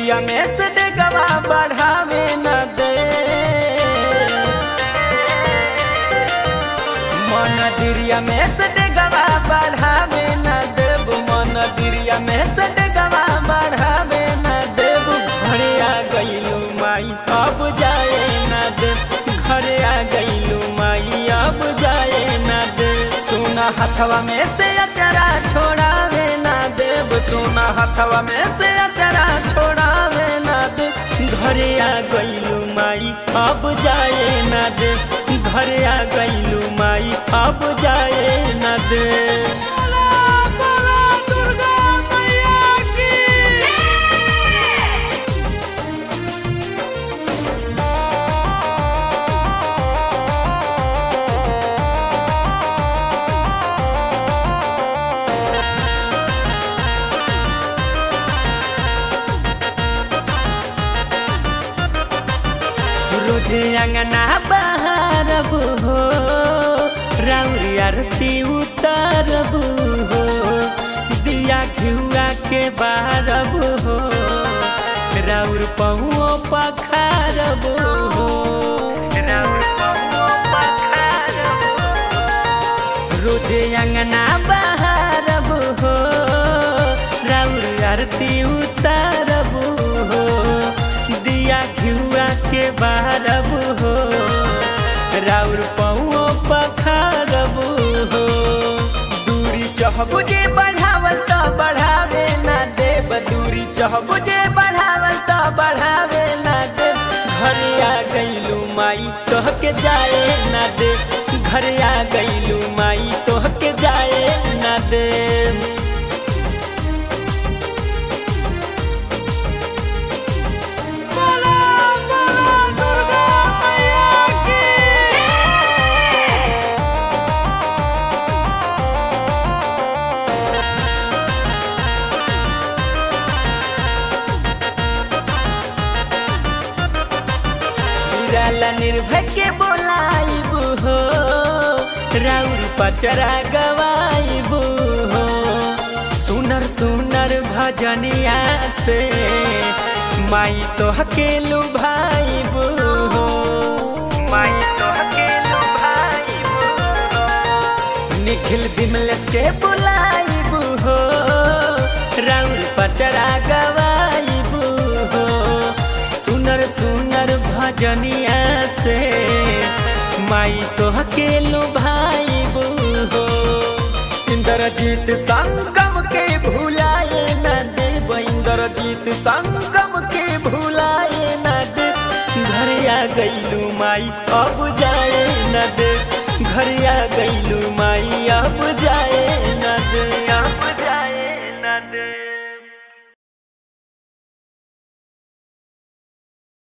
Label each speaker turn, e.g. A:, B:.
A: दिरिया में से डेगवा बढ़ावे न दे मन दिरिया में से डेगवा बढ़ावे न देब मन दिरिया में से डेगवा बढ़ावे न देब घरे आ गईलू माई अब जाए न दे घरे आ गईलू माई अब जाए न दे सोना हथवा में से अचरा छोड़ावे न देब सोना हथवा में से अचरा छोड़ावे न दे घरे आ गईलू माई अब जाए न दे घरे आ गईलू माई अब जाए न दे
B: बोला बोला दुर्गा मैया की
A: रोजे अंगना बहारब हो राउरी आरती उतारब हो दिया घिउआ के बारब हो राउर पहुओ पखारब हो राउर पहुओ पखारब रोजे अंगना बहारब हो राउर आरती उतारब हो दिया घिउआ के बारब हो राउर पौओ पखारब हो दूरी चहबु जे बढ़ावल त बढ़ावे ना देब दूरी चहबु जे बढ़ावल त बढ़ावे ना देब घरे आ गईलू माई तोहके जाए ना दे घरे आ गईलू माई तोहके जाए ना दे
B: बोला बोला दुर्गा मैया की
A: निराला निर्भय के बोलाइब हो राउर पचरा गवाइब हो सुनर सुनर भजनिया से माई तोहके लुभाइब हो माई तोहके लुभाइब हो निखिल बिमलेश के बुलाइब हो राउर पचरा गवाइब हो सुनर सुनर भजनिया से माई तोहके लुभाइब हो इंद्रजीत संगम के भुलाए न देब इंद्रजीत संगम के भुलाए न दे घरे आ गईलू माई अब जाए न दे